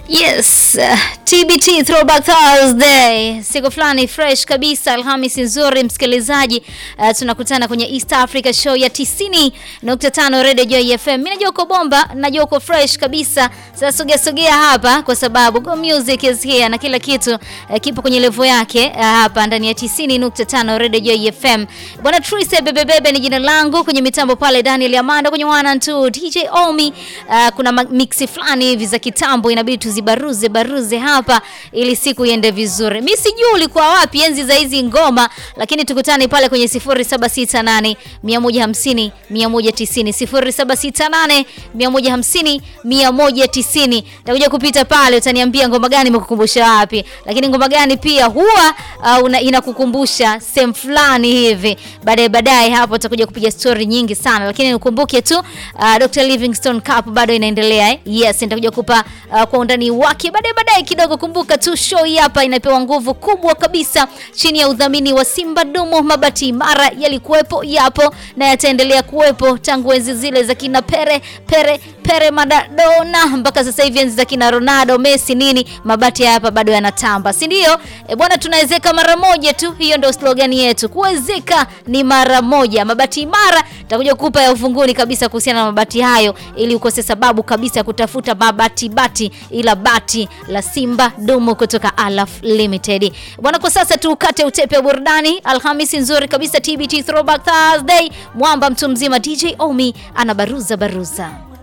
Yes, uh, TBT Throwback Thursday, siku fulani fresh kabisa, Alhamisi nzuri msikilizaji. Uh, tunakutana kwenye East Africa show ya 90.5 Radio Joy FM. Mimi najua uko bomba, najua uko fresh kabisa. Sasa sogea sogea hapa kwa sababu Go Music is here na kila kitu uh, kipo kwenye level yake uh, hapa ndani ya 90.5 Radio Joy FM. Bwana Trise bebe bebe ni jina langu kwenye mitambo pale Daniel Amanda kwenye 1 and 2 DJ Omi. Uh, kuna mixi fulani hivi za kitambo inabidi tuzibaruze baruze hapa ili siku iende vizuri. Mimi sijui ulikuwa wapi enzi za hizi ngoma, lakini tukutane pale kwenye 0768 150 190 0768 150 190. Nitakuja kupita pale, utaniambia ngoma gani imekukumbusha wapi, lakini ngoma gani pia huwa uh, inakukumbusha sehemu fulani hivi. Baadaye baadaye hapo utakuja kupiga story nyingi sana, lakini ukumbuke tu uh, Dr Livingstone Cup bado inaendelea eh? Yes, nitakuja kupa uh, kwa undani wake baadaye baadaye kidogo. Kumbuka tu show hii hapa inapewa nguvu kubwa kabisa chini ya udhamini wa Simba Dumu. Mabati imara yalikuwepo, yapo na yataendelea kuwepo tangu enzi zile za kina Pere Pere Pere Maradona mpaka sasa hivi enzi za kina Ronaldo, Messi nini, mabati hapa bado yanatamba, si ndio? E bwana, tunawezeka mara moja tu, hiyo ndio slogan yetu, kuwezeka ni mara moja. Mabati imara takuja kukupa ya ufunguni kabisa kuhusiana na mabati hayo, ili ukose sababu kabisa ya kutafuta mabati bati, ila bati la Simba Dumu kutoka Alaf Limited bwana. Kwa sasa tukate utepe wa burudani. Alhamisi nzuri kabisa, TBT Throwback Thursday. Mwamba mtu mzima DJ Omi anabaruza baruza